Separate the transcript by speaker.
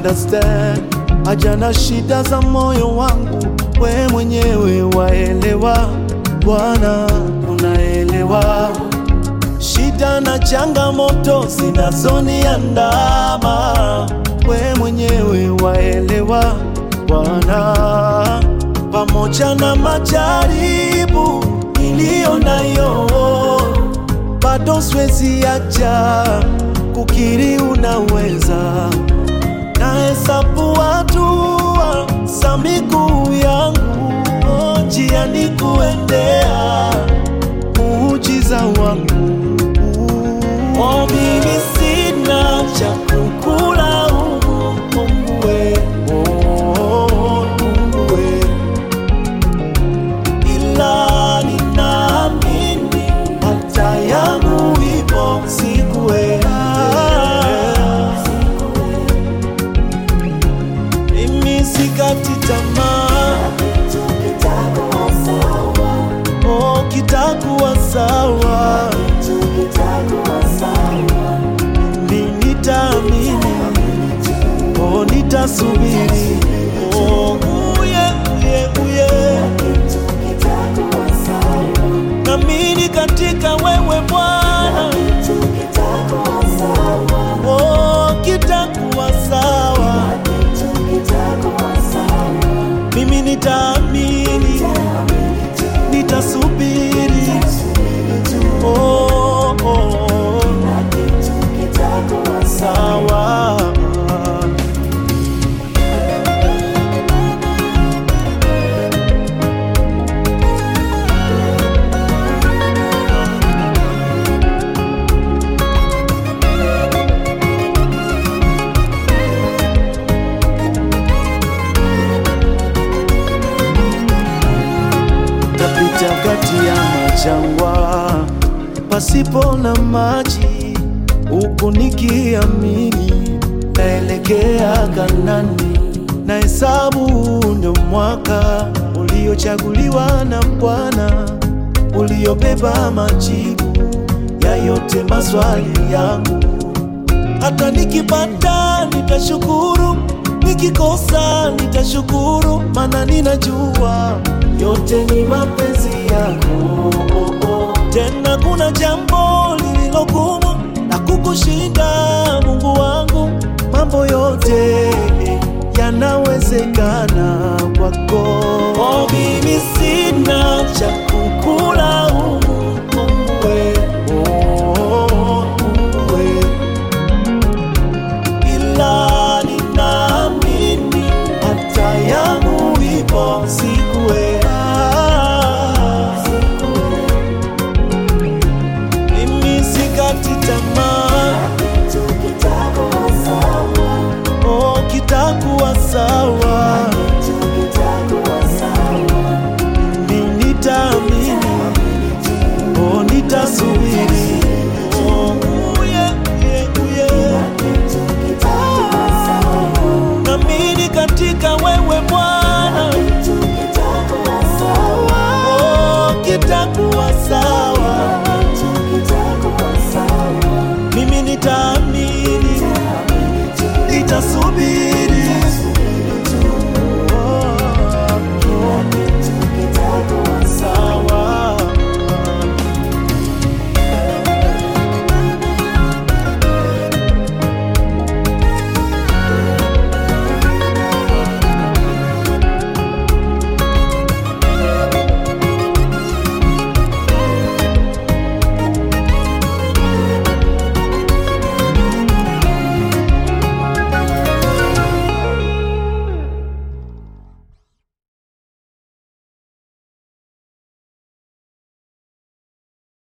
Speaker 1: understand. Haja na shida za moyo wangu, we mwenyewe waelewa. Bwana, unaelewa shida na changamoto zinazoniandama, we mwenyewe waelewa Bwana, pamoja na majaribu niliyo nayo, bado siwezi acha kukiri unaweza. Nahesabu hatua za miguu yangu, njiani kuendea muujiza wangu. Oh, mimi sina cha kukulaumu Mungu we, oh, Mungu we, ila ninaamini hata yangu ipo siku we. Mimi sikati tamaa, oh, kitakuwa sawa. Mimi nitaamini, oh, nitasubiri, oh, uye, uye, uye. Naamini katika wewe Bwana, oh, kitakuwa sawa. Mimi nitaamini, nitasubiri, oh, oh, sawa. Napita kati ya majangwa pasipo na maji, huku nikiamini naelekea Kanani. Na hesabu ndio mwaka uliochaguliwa na Bwana, uliobeba majibu ya yote maswali yangu. Hata nikipata nitashukuru, nikikosa nitashukuru, maana ninajua yote ni mapenzi yako. Tena kuna jambo